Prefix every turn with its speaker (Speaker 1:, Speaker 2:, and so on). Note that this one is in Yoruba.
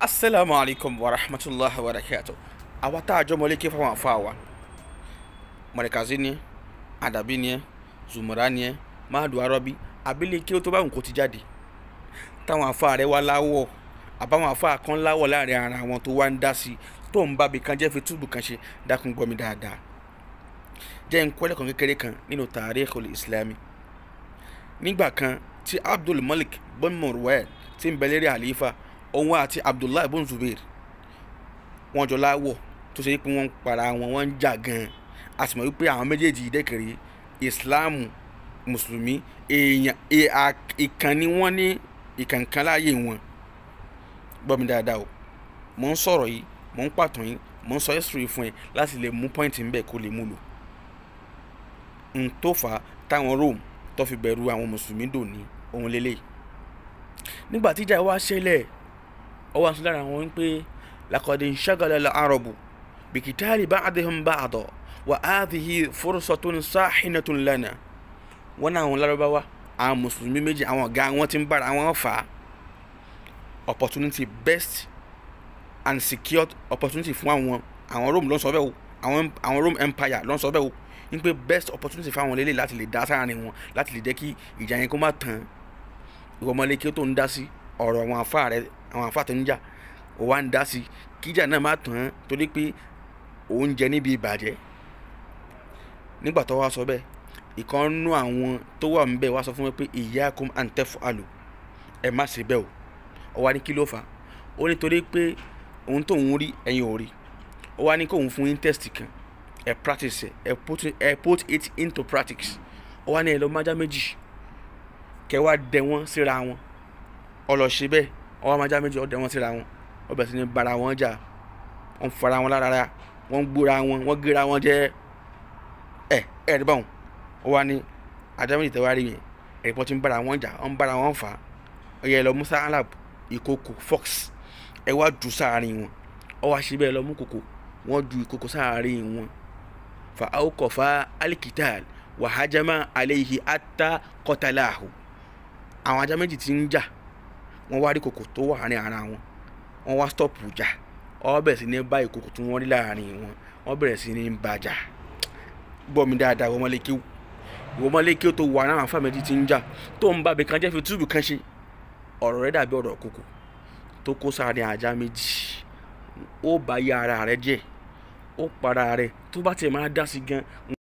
Speaker 1: asalaamu alaykum wa rahmatulahi wa barakatu àwa tá a jọ mọlé kí fáwọn afọ àwa mọ̀rẹ́kàzí ni ẹ́ àdàbí ni ẹ́ zùmọ̀rá ni ẹ́ máàdù arọ́bí abílẹ̀ kí ó tó bá nǹkó ti jáde táwọn afọ rẹ wá láwọ̀ àbáwọn afọ kan láwọ̀ láàrin ara wọn tó wá ń dá sí tó ń bábi kan jẹ́ fi túbù kan ṣe dákun gbọ́ mi dáadáa jẹ́ ń kọ́lẹ̀ kan kékeré kan nínú tàríkhul islami nígbà kan tí abdul malik bin marwan ti ń bẹ lérí àlífà òun àti abdullahi bin zubair wọ́n jọ láwọ̀ tó ṣe pé wọ́n ń para wọn wọ́n ń jà gan-an a sì mọ̀ wípé àwọn méjèèjì dẹ́kẹ̀rẹ́ ìsìláàmù mùsùlùmí èèyàn ìkànnì wọn ní ìkànkan láàyè wọn gbọ́ mi dáadáa o mò ń sọ̀rọ̀ yìí mò ń pàtàn yìí mò ń sọ history fún ẹ láti lè mú pọ́ìntì ń bẹ̀ kó lè mú lò n tó fà á táwọn Rome tó fi bẹ̀rù àwọn mùsùlùmí dòní ohun lélẹ̀ nígbà tíjà wá ṣẹlẹ̀ ọwọ́ àti lára wọn pé lakọ̀dé ṣàgàlẹ̀ al-arabu bìkítàlì ba'dihim ba'da wa hadhihi fursatun sahinatun lana wọn náà àwọn lárúbáwá àwọn mùsùlùmí méjì àwọn ọ̀gá wọn ti ń bára wọn fà á opportunity best and secured opportunity fún àwọn àwọn Rome ló ń sọ bẹ́ẹ̀ o àwọn àwọn Rome empire ló ń sọ bẹ́ẹ̀ o ní pé best opportunity fún àwọn lélẹ̀ láti lè dá sáàrin wọn láti lè jẹ́ kí ìjà yẹn kó má tán ìwọ ọmọlé kí ó tó ń dá sí ọ̀rọ̀ àwọn afá rẹ àwọn afá tó ń jà ó wá ń dá sí kíjà náà má tán torí pé òun jẹ níbi ìbàjẹ́ nígbà tó wá sọ bẹ́ẹ̀ ìkan nú àwọn tó wà níbẹ̀ wá sọ fún mi pé iyyakum an taf'alu ẹ má ṣe bẹ́ẹ̀ o ó wá ní kí ló fà ó nítorí pé òun tóun rí ẹ̀yin ò rí ó wá ní kóun fún yín test kan ẹ practice ẹ put ẹ put it into practice ó wá ní ẹ lọ májá méjì kẹ wá dẹ wọn síra wọn ó lọ ṣe bẹ́ẹ̀ ó wá májá méjì ó dẹ wọn síra wọn ó bẹ̀rẹ̀ sí ní bara wọn jà wọ́n fara wọn lára wọ́n gbóra wọn wọ́n gera wọn jẹ́ ẹ ẹ rí báwọn ó wá ní ajá méjì tẹ́wárí yẹn ẹ̀rìpọ̀ tí ń bára wọn jà wọ́n bára wọn fà á ó yẹ lọ musa alab ìkòkò fox ẹ wá jù sáàárín wọn ó wá ṣe bẹ́ẹ̀ lọ mú kòkò wọ́n ju ìkòkò sáàárín wọn fa awqafa alikital wàhájámà alayhi ata qatalahu àwọn ajá méjì tí ń jà wọ́n wá rí kòkò tó wà ní ara wọn wọ́n wá stop jà ó bẹ̀rẹ̀ sí ní bá ìkòkò tí wọ́n rí láàárín wọn wọ́n bẹ̀rẹ̀ sí ní bàjà gbọ́ mi dáadáa wọ́n mọ́lé kíw ìwọ́n mọ́lé kíw tó wà náà àǹfààní méjì tí ń jà tó ń bá ibì kan jẹ́ fi túbù kan ṣe ọ̀rọ̀ rẹ̀ dàbí ọ̀rọ̀ kòkò tó kó sáré ajá méjì ó bá yá ara rẹ̀ jẹ́ ó para rẹ̀ tó bá tiẹ̀ máa dá sí gan